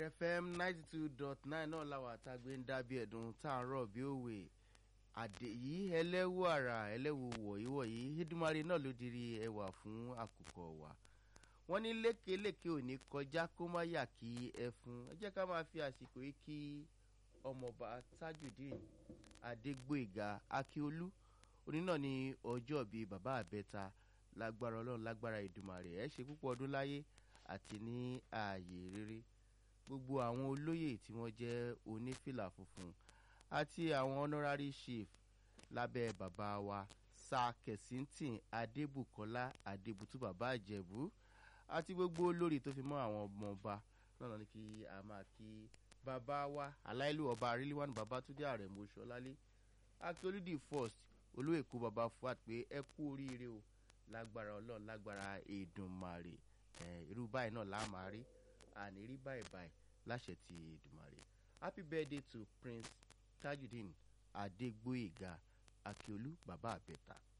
fm ninety two dot nine náà làwọn àtàgbé ń dábí ẹ̀dùn tá à ń rọ̀ bí òwe àdè yìí ẹlẹ́wù àrà ẹlẹ́wù wọ̀nyí wọ̀nyí hídùmarè náà ló dirí ẹwà fún àkùkọ wa wọ́n ní lékelèké ò ní kọjá kó má yà kí ẹfun ẹ jẹ́ ká máa fi àsìkò yìí kí ọmọọba tajudeen adégbòyìgá akíolú òní náà ní ọjọ́ bíi bàbá àbẹ́ta lágbára ọlọ́run lágbára ìdùmarè ẹ ṣe púpọ̀ ọdún láyé àti ní ààyè rere gbogbo àwọn olóyè tí wọ́n jẹ́ onífìlà funfun àti àwọn honorary chief lábẹ́ bàbá wa sa kẹ̀sìntìn adébùkọ́lá adébùtú bàbá àjẹ̀bú àti gbogbo olórí tó fi mọ́ àwọn ọmọọba náà ní kí a máa kí bàbá wa aláìlú ọba arílíwánu babatunde àrẹ̀mọ ṣọlálé akíolúdì first olóòkú bàbá fuad pé ẹ kú oríire o lágbára ọlọ́run lágbára èdùnmarè irú báyìí náà la máa rí àní rí báyìí báyìí láṣẹ ti èdùnmarè happy birthday to prince tajudeen adégbòyèga akíolú bàbá àbẹ̀ta.